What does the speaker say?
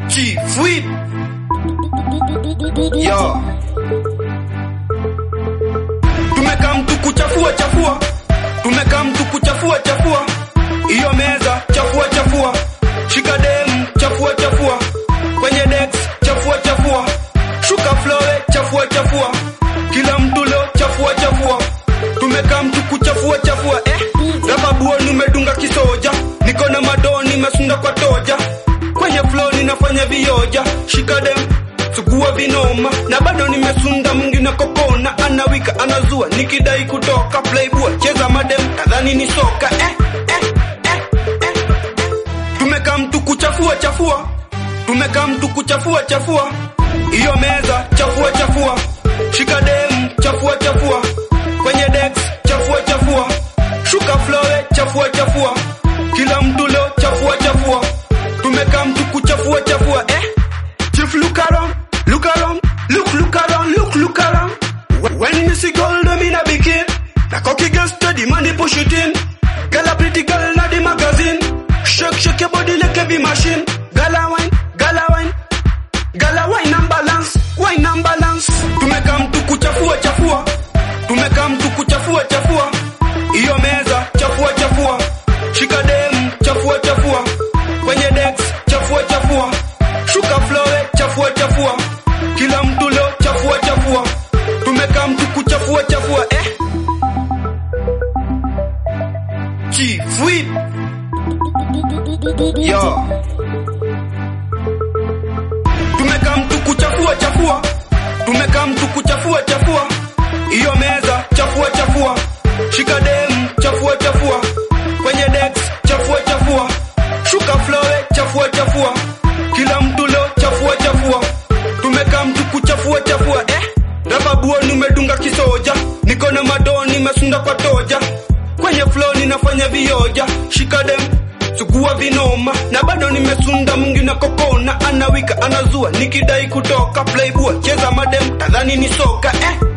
Chief Whip. Yo. Tumeka mtu kuchafua chafua. Tumeka mtu kuchafua chafua. Iyo meza chafua chafua. Shika dem chafua chafua. Kwenye dex chafua chafua. Shuka flowe chafua chafua. Kila mtu leo chafua chafua. Tumeka mtu kuchafua chafua eh. Raba buo nimedunga kisoja. Niko na madoo nimesunda kwa toja. Kwenye flow ninafanya vioja. Shika dem sugua vinoma na bado nimesunda mungi na kokona anawika anazua nikidai kutoka playboy cheza madem kadhani ni soka eh, eh, eh, eh. tumeka mtu kuchafua chafua tumeka mtu kuchafua chafua iyo meza chafua chafua shika dem chafua chafua kwenye dex chafua chafua shuka flowe chafua chafua kila mtu leo chafua chafua tumeka mtu kuchafua chafua eh Chief look around, look around, look look around, look look around. When you see gold, I'm in a bikini. The cocky girl steady, money push it in. Girl a pretty girl, not the magazine. Shake shake your body like a bee machine. Gala wine, gala wine, gala wine and balance, wine and balance. Tumeka mtu kuchafua chafua, tumeka mtu kuchafua chafua. Iyo meza chafua chafua, shika dem chafua chafua, kwenye dex chafua chafua, shuka flowe chafua chafua, kila mtu leo chafua chafua, tumeka mtu kuchafua chafua eh. Chief Whip. Yo. Tumeka mtu kuchafua chafua, tumeka mtu kuchafua chafua, iyo meza chafua chafua, shika dem chafua chafua, kwenye dex chafua chafua, shuka flowe chafua chafua, kila mtu leo chafua chafua, tumeka mtu kuchafua chafua eh. Raba buo nimedunga kisoja, niko na madoo nimesunda kwa toja, kwenye flow ninafanya vioja, shika dem sugua vinoma na bado nimesunda mungi na kokona anawika anazua nikidai kutoka playboy cheza madem kadhani ni soka eh